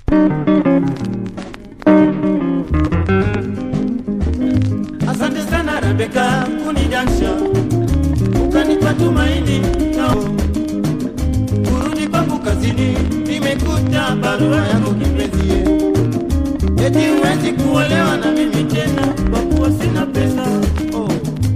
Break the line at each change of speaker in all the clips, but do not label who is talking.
Asante sana Rebeka kunidansha, ukanipa tumaini na kurudi kwangu kazini, nimekuta barua yako kipenzie, eti huwezi kuolewa na mimi tena kwa kuwa sina pesa oh.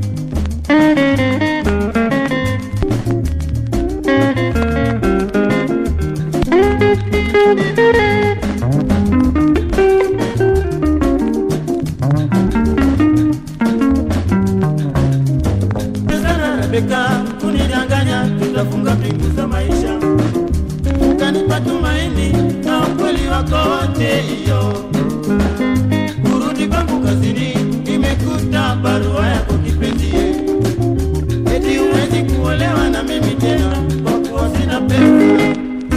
sana Rebeka kunidanganya, tutafunga pingu za maisha, ukanipa tumaini na ukweli wako wote hiyo. Kurudi kwangu kazini, nimekuta barua yako kipenzie, eti huwezi kuolewa na mimi tena kwa kuwa sina pesa.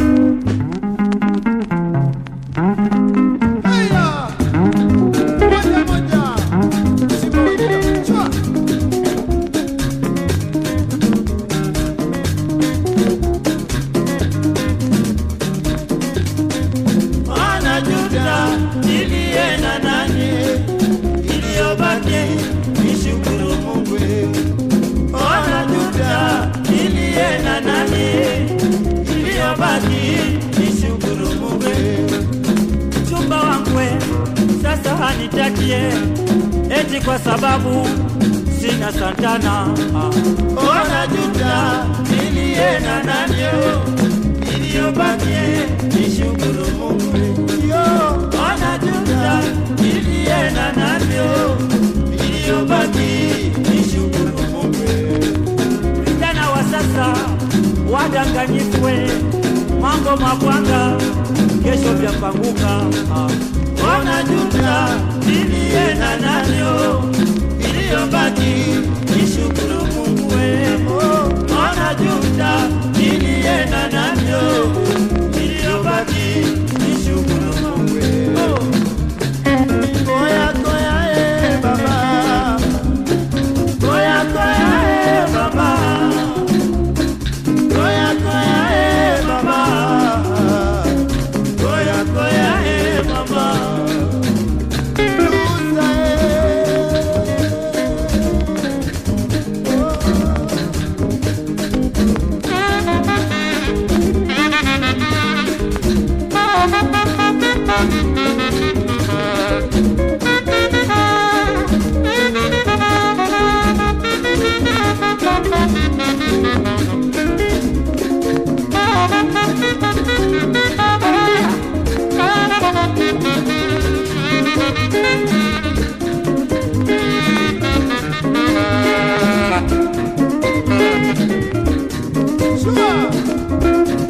Haya! Moja moja. Simba wengine. Chua.
Wanajuta nilienda nani, iliyobaki nishukuru Mungu. Wanajuta nilienda nani, iliyobaki nishukuru Mungu. Mchumba wangu we, sasa hanitakie eti kwa sababu sina santana. Wanajuta nilienda nani, iliyobaki nishukuru Mungu. Yo, wanajuta nilienda navyo, iliyobaki nishukuru Mungu. Vijana wa sasa wadanganyifwe, mambo mabwanga, kesho vyapanguka. Wanajuta nilienda navyo, iliyobaki nishukuru Mungu. Wanajuta nilienda navyo, iliyobaki nishukuru Mungu. Koya koya eh baba, koya koya eh baba, koya koya eh baba, koya koya eh baba. Luza
Chua.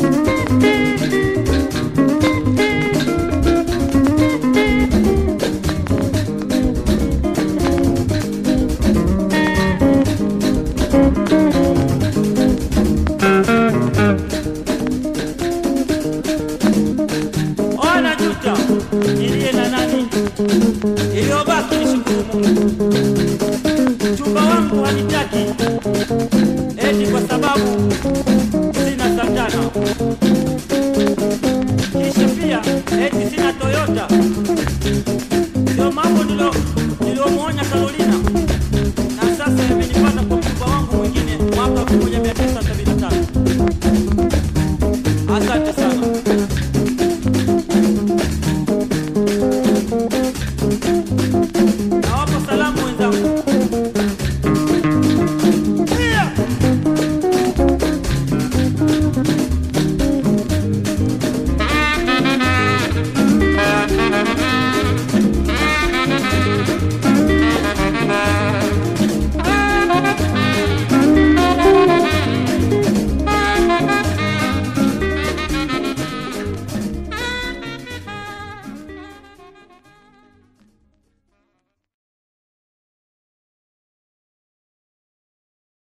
Wanajuta nilienda nani, iliyobaki nishukuru Mungu. Mchumba wangu hanitaki eti kwa sababu sina santana, kisha pia eti sina